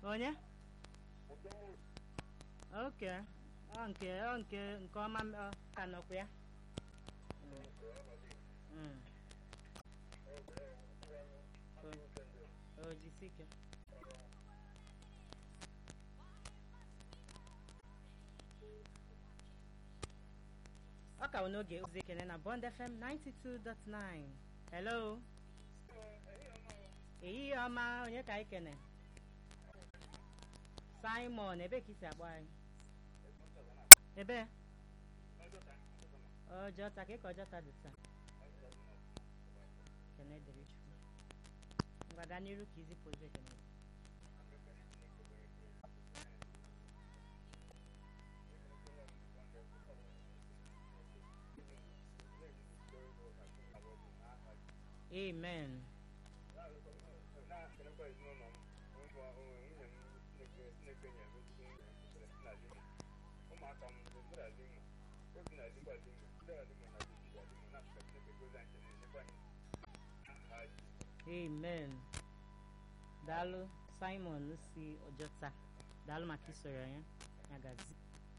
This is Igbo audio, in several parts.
onye oke ọ nke ọ nke nke ọma m- ọ ka nọkwa ya Mm. o jisi ike ọ ka bụ n'oge ozi ekene na bond fm 92.9 hello ehihie ọma onye ka anyị kene simon ebe ka isi akpọ anyị ebe ọjọta ka ịka ọjọta dị taa kene dịrị chukwu ngwa gaa n'iru ka izipụ ozi ekene amen amen daalụ simon si ọjọta daalụ maka isoro ya ya gazi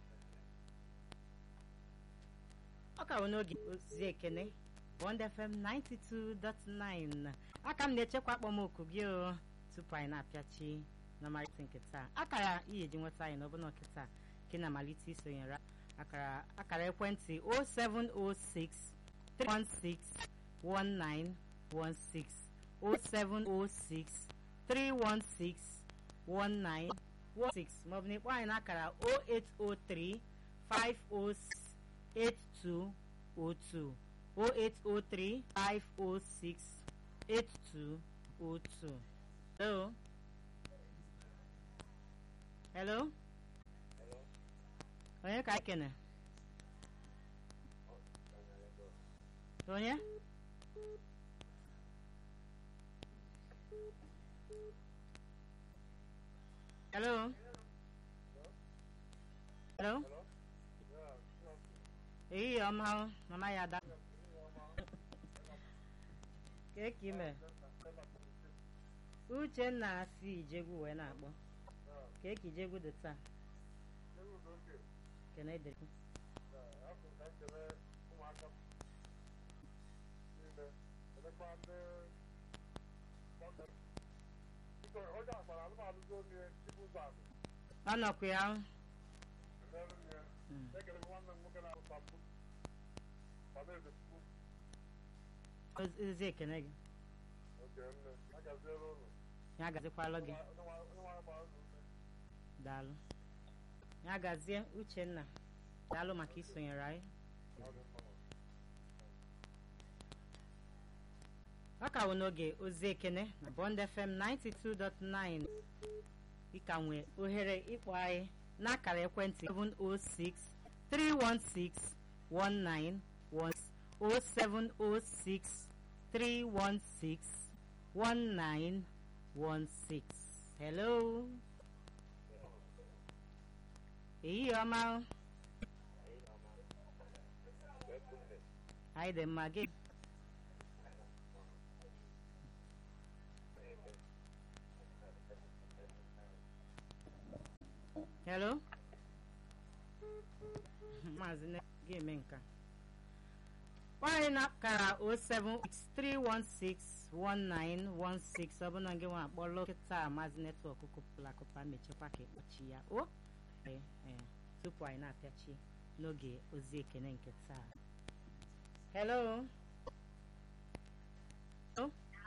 ọ ka bụ n'oge ozi ekene bond fm 92.9 aka m na-echekwa akpọmoku gị o tupu anyị na-apịachi na mmalite nke taa akara ihe ji nweta anyị n'ọbụna nke taa ka ị na-amalite isonyere akara akara ekwentị 0706 316 1916 0706 316 1916 maọbụ na ịkpọ anyị n'akara 0803 506 8202 0803 506 8202 hello hello onye ka anyị kene onye hello hello ehihie ọma o, mama ya ada ka ka ime uchenna si ijegwu wee na-akpọ ka ka ijegwu dị taa kene dịrị ọ nọkwa ya Mm. Oz- ozi ekene gị ya gazikwalụ gị daalụ ya gazie uchenna daalụ maka isonyere anyị ọ ka wụ n'oge ozi ekene na bond fm 92.9 ịka nwee ohere ịkpọ anyị n'akara ekwentị 706 316 1916 0706 316 1916 hello ehihie ọma o. anyị dị mma gị hello maazị ne gị eme nka nwaanyị na-akara 073161916 ọ bụna gị nwa akpọlụ kịta maazị netwọk kụpụla akụpa mechekwa ka ekpochi ya o ee, ee, tupu anyị na-apịachi n'oge ozi ekene nke taa hello Hello?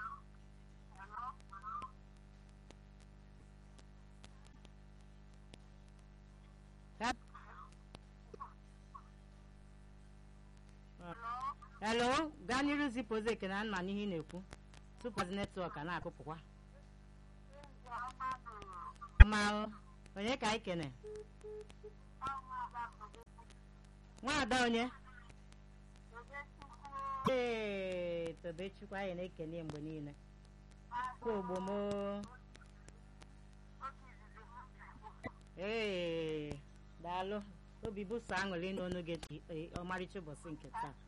Ya- hello gaa n'iru zipụ ozi ekene a ma n'ihe ị na-ekwu tupu ozi netwọk a na-akụpụkwa ma onye ka anyị kene nwaada onye ee tobechukwu anyị na-ekene mgbe niile kwa ogbomo ee daalụ obi bụso aṅụrị n'ọnụ gị ọmarịcha ụbọchị nke taa